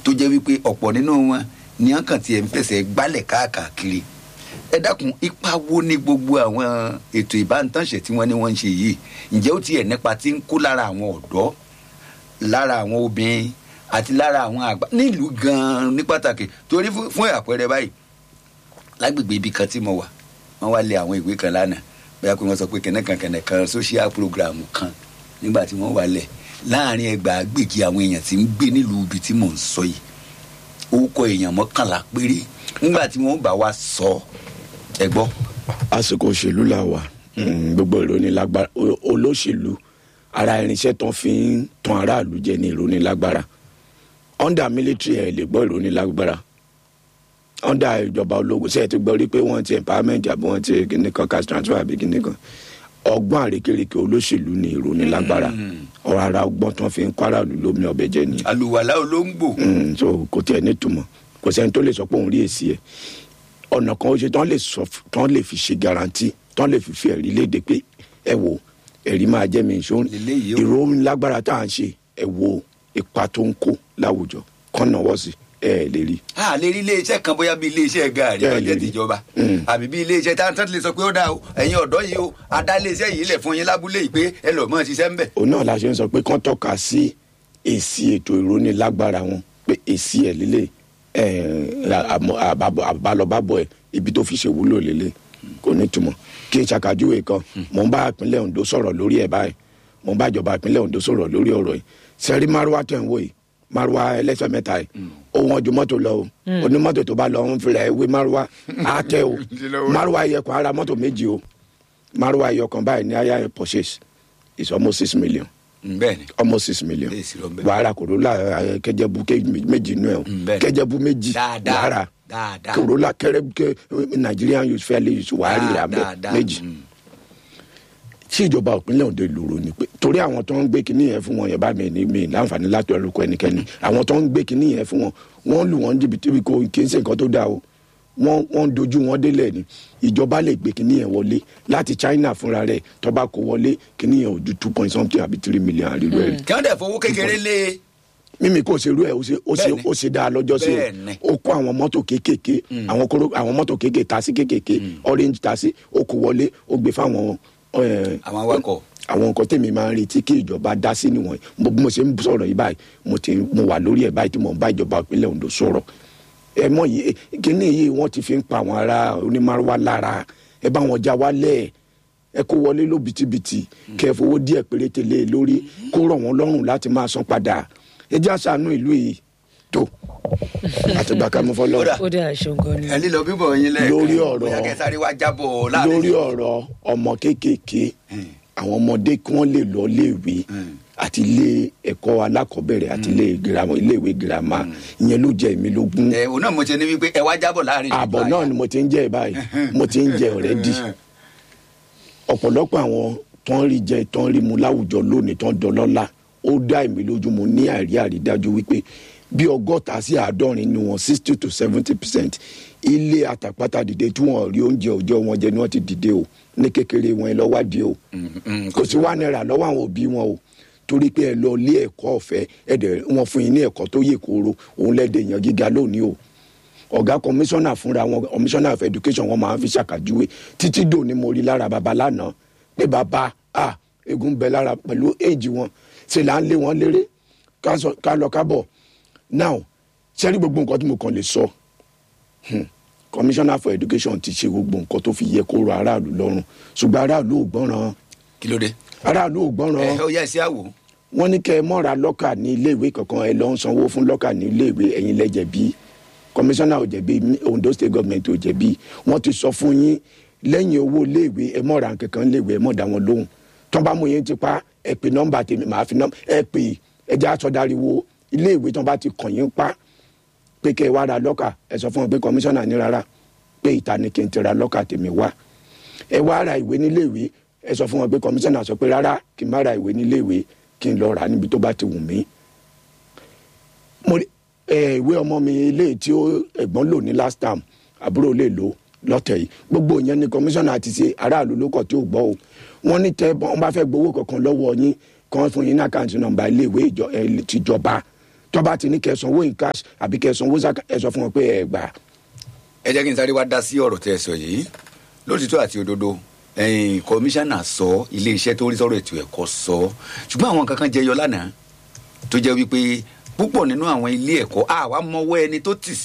tó jẹ́ wípé ọ̀pọ̀ nínú wọn ní ọkàn tiẹ̀ ń fẹsẹ̀ gbálẹ̀ káàkiri ẹ dákun ipa wo ni gbogbo àwọn ètò ìbánitánṣe tí wọ́n ní wọ́n ń ṣe yìí ǹjẹ́ ó tiẹ̀ nípa tí ń kó lára àwọn ọ̀dọ́ lára àwọn obìnrin àti lára àwọn àgbà nílùú gan-an ní pàtàkì torí fún fún àpẹẹrẹ báyìí lágbègbè ibi kan tí mo wà wọ́n wá lé àwọn ìwé kan lánàá bóyá pé wọ́n sọ pé kẹ̀nẹ́kan kẹ̀nẹ́kan social program kan nígbà tí wọ́n wà lẹ̀ láàrin ẹgbàágbèjì àwọn èèyàn tí ń gbé nílùú ibi tí mò ń sọ yìí orúkọ èèyàn mọ́kànlá péré nígbà tí wọ́n bá wa sọ ẹ gbọ́. àsìkò òṣèlú la wà Mm, gbogbo ìrónilágbára o- olóṣèlú ara irinṣẹ́ tán fi ń tan aráàlú jẹ ní ìrónilágbára under military ẹ̀ lè gbọ́ ìrónilágbára under ìjọba ológun ṣe é ti gbọ́ rí pé wọ́n ti empowerment àbí wọ́n ti kíní kan cash transfer àbí kíní kan ọgbọ́n àrékérekè olóṣèlú ní ìrónilágbára ọ̀rọ̀ ara ọgbọ́n tán fi ń kọ́ aráàlú lómi ọbẹ̀ jẹ nìyẹn àlùwàlá olóńgbò. Mm, so kò tiẹ̀ nítumọ̀ kò sẹ́ni tó lè sọ pé òun rí èsì ẹ̀ ọ̀nà kan ó ṣe tán lè sọ f- tán lè fi ṣe garanti tán lè fi fi ẹ̀rí léde pé ẹ wo ẹ̀rí máa jẹ́ mi ìṣó Eléyìí o. ìró lágbára tá à ń ṣe ẹ wo ipa tó ń kó láwùjọ kán náwó sí ẹ ẹ lè rí. a lè rí iléeṣẹ́ kan bóyá bí iléeṣẹ́ gàrí Bẹ́ẹ̀ lọ́jọ́ lè rí. tìjọba Mm. àbí bí iléeṣẹ́ tá a lè sọ pé ó dáa o ẹ̀yin ọ̀dọ́ yìí o a dá iléeṣẹ́ yìí lẹ̀ fún yín lábúlé yìí pé ẹ lọ́ọ́ mọ̀ ṣiṣẹ́ ń bẹ̀. òun náà la ṣe ń sọ pé kán tọ́ka sí èsì ètò ìrónilágbára wọn pé èsì ẹ̀ lílé àbálọ́bábọ̀ ẹ̀ ibi tó fi ṣe wúlò lélẹ̀ kò ní túmọ̀ kí n ṣàkàjúwe kan mò ń bá ìpínlẹ̀ Ondo sọ̀rọ̀ lórí ẹ̀ báyìí mò ń bá ìjọba ìpínlẹ̀ Ondo sọ̀rọ̀ lórí ọ̀rọ̀ yìí sẹ́rí márùwá tẹ̀ ń wò yìí márùwá ẹlẹ́sẹ̀ mẹ́ta yìí ó wọ́n ju mọ́tò lọ o onímọ́tò tó bá lọ ń fi rẹ̀ wé márùwá á tẹ o márùwá yẹ kó ara mọ́tò méjì o márùwá yẹ kan báyìí ní ayá purchase is almost six million bẹ́ẹ̀ ni almost six million Lè sí lọ bẹ́ẹ̀. wàhálà Corolla eh, kẹjẹbu ké- méjì nù ẹ o Mm, bẹ́ẹ̀ ni. kẹjẹbu méjì dáadáa wàhálà dáadáa Corolla kẹrẹ kẹ Nigerian youth fairly youth wàhálì rà mẹ dáadáa. méjì Mm. tí ìjọba ìpínlẹ̀ Ondo lòrò ni pé torí àwọn tó ń gbé kinní yẹn fún wọn yẹn bá mi ní mi láǹfààní láti ọlọ́kọ ẹnikẹ́ni àwọn tó ń gbé kinní yẹn fún wọn wọ́n lù wọ́n jìbìtì bí kò kì í ṣe nǹkan tó dáa o wọ́n wọ́n dojú wọn délẹ̀ ni ìjọba lè gbé kinní yẹn wọlé láti China fúnra rẹ̀ tó bá kó wọlé kinní yẹn ò ju two point something àbí three million àríwá ẹ̀ kí wọ́n dẹ̀ fowó kékeré lé e. mímí kò ṣerú ẹ ó ṣe ó ṣe Bẹ́ẹ̀ni. ó ṣe dáa lọ́jọ́ sí Bẹ́ẹ̀ni. o ó kó àwọn mọ́tò kéékèèké àwọn kóró àwọn mọ́tò kéékèèké tasí kéékèèké orange tasí ó kó wọlé ó gbé fáwọn ẹ, àwọn awakọ̀ àwọn nǹkan tèmi máa ń retí kí ìjọba dá sí nìwọ̀nyí mo bí mo ṣe ń sọ̀rọ̀ yìí báyìí mo ti mo wà lórí ẹ̀ báyìí tí mo ń bá ìjọba ìpínlẹ̀ Ondo sọ̀rọ̀ ẹ mọ̀ yìí eh, kíní yìí wọ́n ti fi ń pa àwọn ará onímọ̀rúwá lára ẹ bá wọn já wálẹ̀ ẹ kó wọlé ló bitibiti kẹ fowó díẹ̀ péréte lé e lórí kó rọ̀ wọ́n lọ́rùn láti máa san padà ẹ jẹ́ àṣàánú ìlú yìí tó àtìgbà ká mú fọlọ́ Kódà. ó dà ṣeun gan ni. ẹ lílọ bíbọ̀ yín lẹ́ẹ̀kan Lórí ọ̀rọ̀- bóyá kẹ́ sáré wá jábọ̀ láàrin lórí ọ̀rọ̀ ọmọ kéékèèké àwọn ọmọdé kí wọ́n lè lọ léèwé àti ilé ẹ̀kọ́ alákọ̀ọ́bẹ̀rẹ̀ àti ilé girama iléèwé girama ìyẹn ló jẹ èmi lógún ẹ òun náà mo ti ní wípé ẹ wá jábọ̀ láàrin ààbọ̀ náà ni mo ti ń jẹ báyìí mo ti ń jẹ ọ̀rẹ́dì ọ̀pọ̀lọpọ̀ àwọn tó ń rí jẹ tó ń rí mu láwùjọ lónìí tó ń dọlọ́lá ó dá èmi lójú mo ní àrí àrídájú wípé bí ọgọ́ta sí àádọ́rin ni wọn sixty to seventy percent ilé àtàpátá dìde tí wọn rí oúnjẹ òòjọ́ wọn jẹ ni wọ́n ti dìde o ní kékeré wọn ẹ lọ wádìí o kò sí wá náírà lọ́wọ́ àwọn òbí wọn o torí pé ẹ lọ ilé ẹ̀kọ́ ọ̀fẹ́ ẹ̀dẹ̀ wọn fún yín ní ẹ̀kọ́ tó yè kóró òun lẹ́dẹ̀ èèyàn gíga lónìí o ọ̀gá kọmíṣánná fúnra wọn kọmíṣánná of education wọn máa ń fi ṣàkàjúwe títí dò ní mo rí lára baba lánàá pé baba a egun bẹ lára pẹ̀lú éèjì wọn ṣe là ń lé wọn léré ká sọ- ká lọ kábọ̀ now sẹ́rí gbogbo nǹkan tí mo kàn lè sọ hmm, commissioner for education ti ṣe gbogbo nǹkan tó fi yẹ kó rọ aráàlú lọ́rùn ṣùgbọ́n aráàlú ò gbọ́ràn kí ló dé aráàlú ò gbọ́ràn ẹ ó yẹ ẹ sí àwò wọ́n ní kẹ́ ẹ mọ́ra lọ́kà ní iléèwé kankan ẹ lọ́ ń sanwó fún lọ́kà ní iléèwé ẹ̀yin lẹ jẹ̀bi kọmíṣánná ò jẹ̀bi Ondo state government ò jẹ̀bi wọ́n ti sọ fún yín lẹ́yìn owó iléèwé ẹ mọ́ra kankan iléèwé ẹ mọ́ dá wọn lóhùn tọ́ bá mú yín ti pa ẹ pè nọ́mbà tèmi màá fi nọ́mbà ẹ pè ẹ jẹ́ àsọdáriwo iléèwé tọ́ bá ti kàn yín pa pé kẹ́ ẹ wá ra lọ́kà ẹ sọ fún wọn pé kọmíṣánná ní rárá pé ìta ni kí n ti ra lọ́kà tèmi wá ẹ wá ra ìwé níléèwé ẹ sọ fún wọn pé kọmíṣánná sọ pé rárá kí n má ra ìwé níléèwé kí n lọ rà níbi tó bá ti wù mí. mo rí ẹ ìwé ọmọ mi ilé tí ó ẹ̀gbọ́n lò ní last term àbúrò lè lò lọ́tẹ̀ yìí gbogbo ìyẹn ni kọmíṣánná ti ṣe aráàlú ló kọ̀ tí ò gbọ́ o wọ́n ní tẹ́ wọ́n bá fẹ́ gbowó kankan lọ́wọ́ yín kan fún yín ní àkáǹtì nọ́mbà iléèwé ìjọ- ẹ, tìjọba tọ́ba ti ní kẹsànwó in cash àbí kẹsànwó zaka ẹ sọ fún wọn pé ẹ gbà ẹ jẹ́ kí n sáré wá dá sí ọ̀rọ̀ tẹ́ ẹ sọ yìí lótìtọ́ àti òdodo ẹ̀yìn kọmíṣánná sọ iléeṣẹ́ tó rí sọ̀rọ̀ ètò ẹ̀kọ́ sọ ṣùgbọ́n àwọn kankan jẹyọ lánàá tó jẹ́ wípé púpọ̀ nínú àwọn ilé ẹ̀kọ́ àwa mọwọ́ ẹni tó tì sí